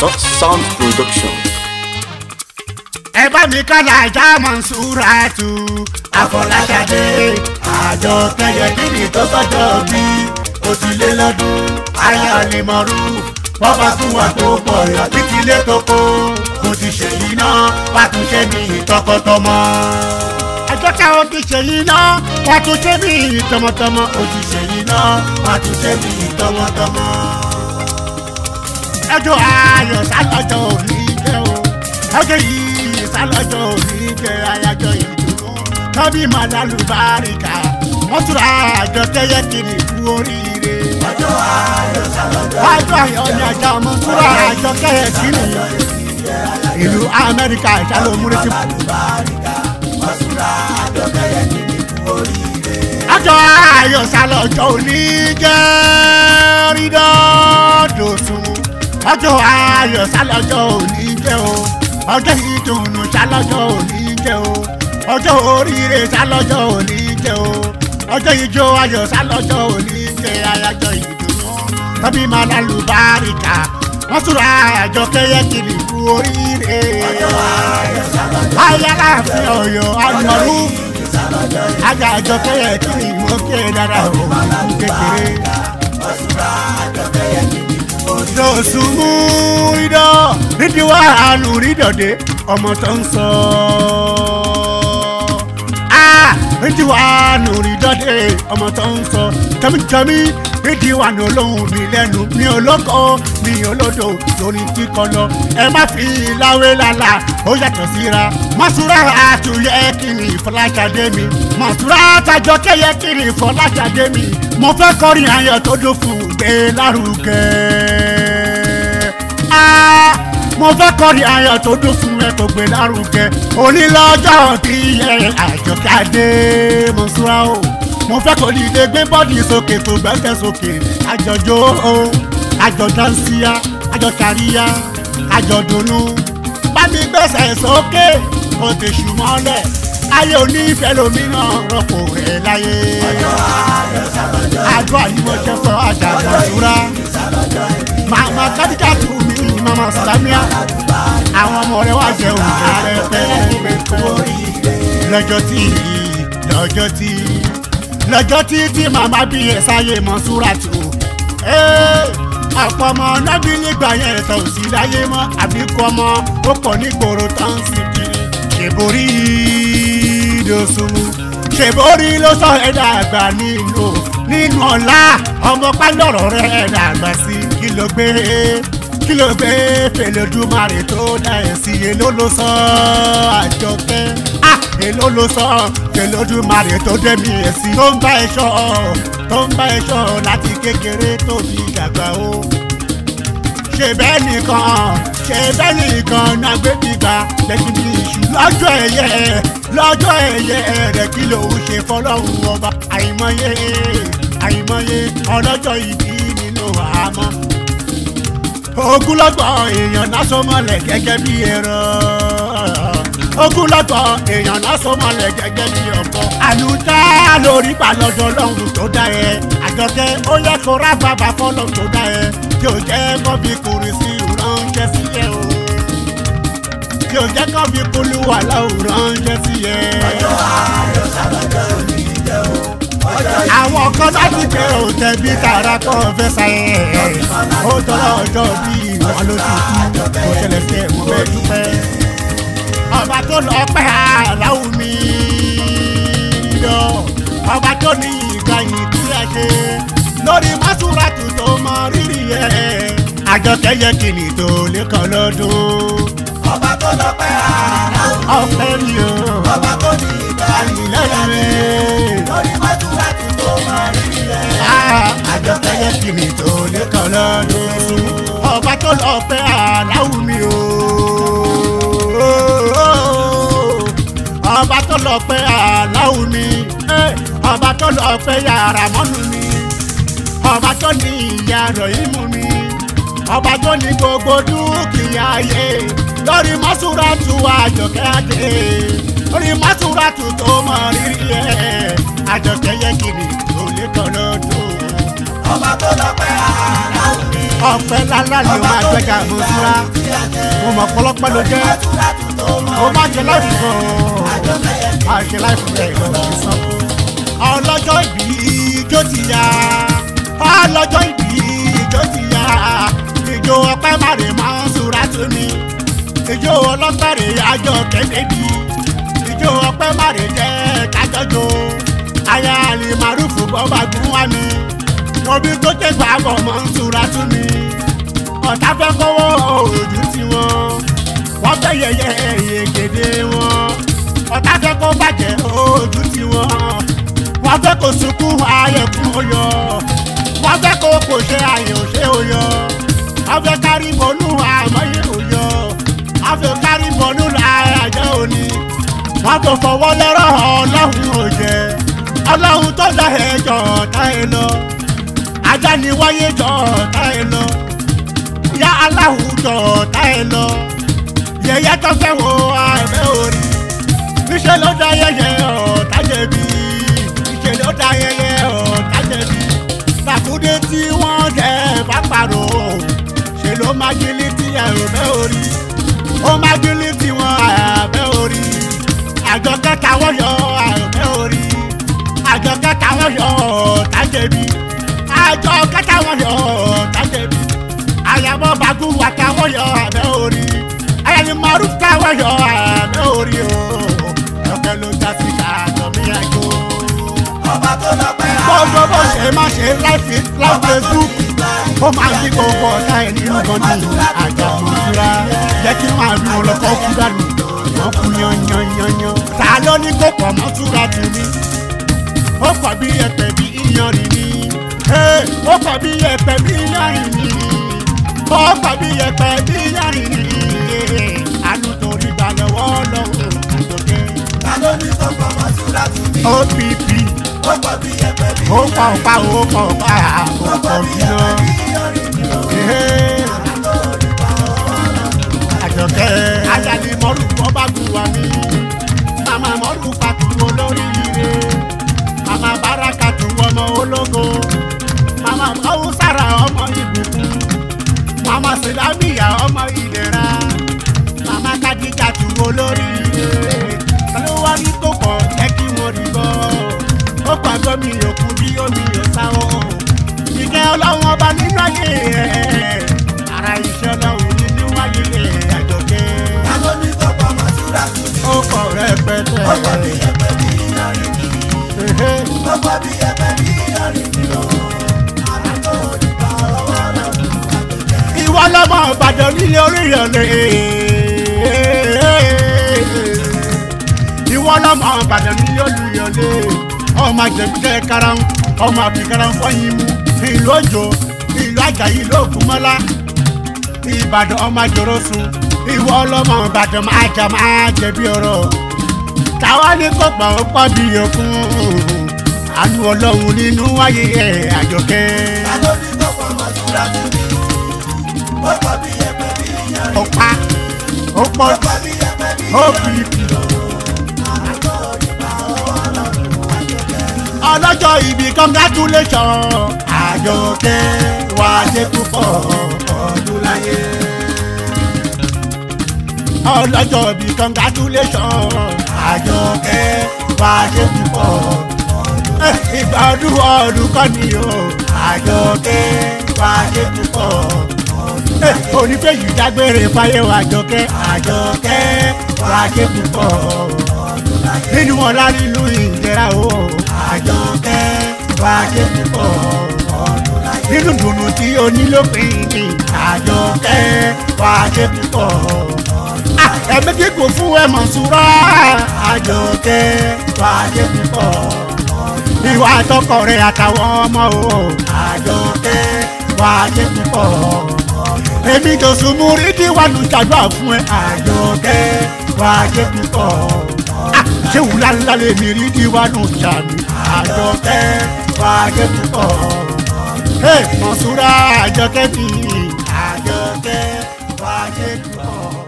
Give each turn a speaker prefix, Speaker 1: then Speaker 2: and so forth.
Speaker 1: So- Sound Production.
Speaker 2: ẹ bá mi kálá ajá Mansuratu Àfọláṣadé àjọ kẹyẹ kíni tó sọjọ́ bí ó ti lé lọ́dún ayé àlèmọ́rú wọ́n bá tún wà tó pọ̀ yọ títí lé tókó kò ti ṣèyí náà wàá tún ṣe mí tọkọtọmọ. ẹjọ́ tí àwọn ti ṣèyí náà wàá tún ṣe mí tọmọtọmọ ó ti ṣèyí náà wàá tún ṣe mí tọmọtọmọ. ẹjọ́ ayọ̀ sálọ́jọ́ òní jẹ́ o ẹjọ́ yìí sálọ́jọ́ òní jẹ́ ayájọ́ ìdùnnú tọ́bí màdàlú báríkà wọ́n túra àjọ kẹ́yẹ kiri kú oríire. ọjọ́ ayọ̀ sálọ́jọ́ ọjọ́ ayọ̀ ni àjọ ọmọ túra àjọ kẹ́yẹ kiri ìlú amẹ́ríkà ìṣàlómúrí ti. ọjọ́ ayọ̀ sálọ́jọ́ òní jẹ́ rídọ́ọ̀dọ̀sùn ọjọ́ ayọ̀ sálọ́jọ́ òní jẹ́ o ọjọ́ ìdùnnú sálọ́jọ́ òní jẹ́ o ọjọ́ oríire sálọ́jọ́ òní jẹ́ o ọjọ́ ìjó ayọ̀ sálọ́jọ́ òní jẹ́ ayájọ́ ìdùnnú tọ́bí máa lálù báríkà wọ́n túra àjọ kẹ́yẹ kiri kú oríire. ọjọ́ ayọ̀ sálọ́jọ́ ayáláàfin ọ̀yọ́ ànàrú ajá àjọ kẹ́yẹ kiri wọ́n ké dára òun kékeré dọ̀sùnmù rídọ̀ rídìí wà hànú rídọ̀dé ọmọ tó ń sọ. rídìí wà hànú rídọ̀dé ọmọ tó ń sọ. tẹ́mítẹ́mí rídìí wà ní olóhùn mi lẹ́nu mi olóko mi olódò lórí kíkọ lọ. ẹ má fi láwé lálá ó yàtọ̀ síra. mọ̀súrà àtúnyẹ kiri Fọláṣadé mi. mọ̀súrà àtàjọ kẹyẹ kiri Fọláṣadé mi. mo fẹ́ kọrin ayọ̀ tó dún fún gbé lárugẹ mo fẹ́ kọrin ayọ̀ tó dún fún ẹ tó gbé lárugẹ onílọ́jọ́ tí ẹ àjọkadé Mọ́súrà o mo fẹ́ kó dìde gbé bọ́ọ̀dì sókè tó gbẹ́sẹ̀ sókè àjọjọ́ o àjọdánsíá àjọkàríyá àjọdùnnú bá mi gbẹ́sẹ̀ sókè kó tèṣù mọ́lẹ̀ ayé onífẹ́ lómìíràn rọ́pò rẹ̀ láyé àjọ àyíwọ̀jẹ̀ fún àjàgbọ̀n Mọ́súrà màmá kádìjà tù mí mama samia àwọn ọmọ rẹ wá jẹ òun pẹpẹ lọ́jọ́ tí lọ́jọ́ tí lọ́jọ́ tí tí màmá bí ẹ sáyé Mọ́súrátù ọ̀pọ̀ ọmọ nábì nígbà yẹn ẹ̀tọ́ òsì láyé mọ́ àbíkú ọmọ ó pọ̀ nígboro tán sí kiri ṣèborí dosùnmù ṣèborí ló sọ ẹ̀dá àgbà nínú nínú ọ̀la ọmọ pálọ̀rọ̀ rẹ̀ ẹ̀dá àgbà sí kí ló gbé kí ló gbé fèlèdúmarè tó dá ẹ̀ sí èló ló sọ àjọkẹ́ ah èló ló sọ fèlèdúmarè tó dẹ́mi ẹ̀ sí tó ń bá ẹ ṣọ́ tó ń bá ẹ ṣọ́ láti kékeré tó fi dàgbà o ṣe bẹ́ẹ̀ nìkan ṣe bẹ́ẹ̀ nìkan náà gbé gbígbà lẹ́sìn bí iṣu lọ́jọ́ ẹ̀yẹ lọ́jọ́ ẹ̀yẹ rẹ̀ kí lòun ṣe fọlọ́run ọba àìmọye àìmọye ọlọ́jọ́ ìbí nínú àmọ́ ogunlọ́gbọ̀ èèyàn lásán mọ́lẹ̀ gẹ́gẹ́ bí ẹ̀rọ ogunlọ́gbọ̀ èèyàn lásán mọ́lẹ̀ gẹ́gẹ́ bí ọ̀pọ̀ àlùdá lórí balọ̀dọ̀ lọ́hùn tó dá ẹ àjọkẹ́ ó yẹ kó rá bàbá fọlọ́ tó dá ẹ tí ò jẹ́ kó fi kùrì sí ránṣẹ́ sí ẹ o tí ò jẹ́ kó fi kúlú wà láwù ránṣẹ́ sí ẹ. ọjọ́ ayọ̀ sábàjọ́ òní jẹ́ o àwọn kan láti jẹ òtẹ bí tààrà kọ́ fẹ́ sáyẹ ó tọ́lá ọjọ́ bí wọn ló ti kú kò ṣẹlẹ̀ sí ẹ̀ mo fẹ́ dúpẹ́. ọba tó lọ pẹ́ aláwù mi lọ ọba tó ní ìgbà yìí tí a ṣe lórí Mọ́súrátù tó mọ rírì ẹ̀ àjọkẹ́ yẹ kìnnì tó lẹ́kọ̀ọ́ lọ́dún.
Speaker 3: ọba tó lọ pẹ́ aláwù mi
Speaker 2: ọpẹ́ mi o
Speaker 3: ọba tó ní ìgbà yìí
Speaker 2: lẹ́yìn
Speaker 3: lórí Mọ́súrátù tó mọ rírì ẹ̀.
Speaker 2: àjọkẹ́ yẹ kìnnì tó lẹ́kọ̀ọ́ lọ́dún. ọba tó lọ pẹ́ aláwù mi o. ọba tó lọ pẹ́ aláwù mi. ọba tó lọ pẹ́ yàrá mọ́nu mi. ọba tó ní ìyá rẹ̀ ìmú mi. ọba tó ní gbogbo dúkìá ayé. lórí Mọ́súrátù àjọkẹ́ adé. lórí Mọ́súrátù tó mọ rírì ẹ̀. àjọkẹ́ yẹ kìnnì tó lẹ́kọ̀ọ́ lọ́dún.
Speaker 3: ọba tó lọ pẹ́ aláwù mi
Speaker 2: ọpẹ́ lálá ni o máa gbẹ́gà mọ́súra mo mọ̀ pọlọpẹ́ ló jẹ́ o máa jẹ láìpẹ́ gan máa ṣe láìpẹ́ rẹ̀ lọ sí sàn. ọlọ́jọ́ ìbí ijó ti yá ọlọ́jọ́ ìbí ijó ti yá ìjó ọpẹ́ màrè máa ń súra tó ní ìjó ọlọ́pẹ̀rẹ̀ àjọ kẹ́kẹ́bí ìjó ọpẹ́ màrè jẹ́ kájọ́jọ́ aya àlè màrúfù bọ́bá gún wá mi wọ́n bí tó ké gbàgbọ́ mọ́ ń súra tún mi ọ̀tá fẹ́ kọ́wọ́ ojú tí wọ́n wọ́n fẹ́ yẹyẹ ìyègèdè wọn ọ̀tá fẹ́ kó bàjẹ́ ojú tí wọ́n wọ́n fẹ́ kó sunkún ayẹ̀kún oyọ wọ́n fẹ́ kó kò ṣe àyè òṣè oyọ wọ́n fẹ́ kárí bọ́nú àmọ́yé oyọ wọ́n fẹ́ kárí bọ́nú làájọ́ òní wọ́n tó fọwọ́ lọ́rọ̀ ọlọ́run òjẹ́ ọlọ́run tó dá ẹjọ́ ọ̀tá ẹ lọ ajá ni wáyé jọ ọ̀tá ẹ lọ ìyá aláwùjọ ọ̀tá ẹ lọ yẹyẹ tó fẹ́ wo àbẹ́ orí níṣẹ́ ló dá yẹyẹ ọ̀tá jẹ̀bi níṣẹ́ ló dá yẹyẹ ọ̀tá jẹ̀bi tàkúndé tí wọ́n jẹ́ bá parọ́ ṣe ló máa gílí tí àbẹ́ orí ó máa gílí tí wọ́n àbẹ́ orí àjọ kẹta wọ́n yọ àbẹ́ orí àjọ kẹta wọ́n yọ ọ̀tá jẹ̀bi àjọ kẹta wọ́n yọ ọ̀tá jẹ̀bi àyàbọ̀ bàgù wàtà wọ́n yọ àbẹ́ orí ayẹyẹ márùn ká wọ́n yọ àbẹ́ orí o ọ̀kẹ́ ló já sí ká tọ́mí àjò.
Speaker 3: ọba tó lọ pẹ́
Speaker 2: gbogbo bó ṣe má ṣe láìfi láì facebook ó máa ń yí gbogbo ọ̀tá ẹ̀ nínú gan ní àjà òṣùra jẹ́ kí máa bí wọn lọ́kọ́ kú dànù wọ́n kú yanyanyanyan. ta ló ní kó pọ̀ mọ́ túra tù mí ó pọ̀ bí ẹ̀pẹ̀ bí iyanrìn ni ó pọ̀ bí ẹ̀pẹ̀ bí iyanrìn ni ó pọ̀ bí ẹ̀pẹ̀ bí iyanrìn ni àánú torí gbà lọ́wọ́ lọ́wọ́ àjọkẹ́
Speaker 3: ta ló ní kó pọ̀ mọ́ túra tù mí
Speaker 2: opp
Speaker 3: ó pọ̀ bí ẹ̀pẹ̀ bí
Speaker 2: ó pọ̀ pa ó pọ̀ pa ó
Speaker 3: ó pọ̀
Speaker 2: pọ̀
Speaker 3: bí
Speaker 2: bí
Speaker 3: ẹ̀pẹ̀
Speaker 2: náà.
Speaker 3: bí yọrin ni o
Speaker 2: àjọkẹ́ ayálé mọ́rù kọ́ bá gùn wá mí màmá mọ́rù pàtó olórí ire màmá báraka tó ọmọ ológo màmá haúsára ọmọ ìbùkún màmá sìlámìyà ọmọ ìlera màmá kadija tó olórí ire ló wá ní tó pọ̀ jẹ́ kí wọ́n rí bọ́ ó pàgọ́ mi yòókù bí omi yóò sáwọ́ ìkẹ́ ọlọ́run ọba nínú ayé ẹ̀ ara iṣẹ́ ọlọ́run nínú ayé ẹ̀ àjọkẹ́
Speaker 3: ta ló ní kó pọ̀ mọ́ túra tù mí
Speaker 2: ó kọ̀ rẹpẹtẹ.
Speaker 3: ó pọ̀ bí ẹ̀pẹ̀ bí yọrin ni ó pọ̀ bí ẹ̀pẹ̀ bí yọrin ni o àná tó ní bá ọwọ́ lọ́dún àgbẹ̀jẹ̀.
Speaker 2: ìwọ lọmọ ìbàdàn nílé oríyànlẹ ìwọ lọmọ ìbàdàn nílé olùyànlẹ ọmọ àjẹbíjẹ karahun ọmọ àbíkarahun fọyín mú ìlú òjò ìlú àjàyí ìlú ògúnmọ́lá ìbàdàn ọmọ àjòrò sùn ìwọ lọmọ ìbàdàn máa jà máa jẹ̀bi ọ̀rọ̀ táwa ní kọgbà ó pọ̀ bí òkun àánú ọlọ́run nínú wáyé ẹ̀ àjọkẹ́
Speaker 3: ta ló ní kó pọ̀ mọ́ túra tù mí ó pọ̀ bí ẹ̀pẹ̀ bí yọrin
Speaker 2: ọ̀pá ó pọ̀
Speaker 3: ó pọ̀ bí ẹ̀pẹ̀ bí
Speaker 2: ó
Speaker 3: yọrin
Speaker 2: fi
Speaker 3: àná tó ní bá ọwọ́ lọ́dún àgbẹ̀jẹ̀.
Speaker 2: ọlọ́jọ́ ìbí congratulation àjọkẹ́ wà á ṣe púpọ̀ ọdún láyé. ọlọ́jọ́ ìbí congratulation àjọkẹ́ wà á ṣe púpọ̀ Eh, ìgbà ọdún ọdún kọ́ ni o àjọkẹ́ wà á ṣe púpọ̀ Eh, onífẹ̀yì dágbére fáyé wa àjọkẹ́ àjọkẹ́ wà á ṣe púpọ̀ nínú ọlá nínú ìjẹra o àjọkẹ́ wà á ṣe púpọ̀ nínú dùnú tí o ní lópin ní àjọkẹ́ wà á ṣe púpọ̀ ẹ̀mí kíkù fún ẹ̀mọ̀ ṣúra àjọkẹ́ wà á ṣe púpọ̀ ìwà àtọkọ rẹ àtàwọn ọmọ o àjọkẹ́ wà á ṣe púpọ̀ èmi tó sùnmù rí kí wà lù ṣàdúrà fún ẹ àjọkẹ́ wà á ṣe púpọ̀ ṣé wùlá ńlá lè mi rí kí wà lù ṣàmì àjọkẹ́ wà á ṣe púpọ̀ mọ̀ṣúra àjọkẹ́ mi àjọkẹ́ wà á ṣe púpọ̀.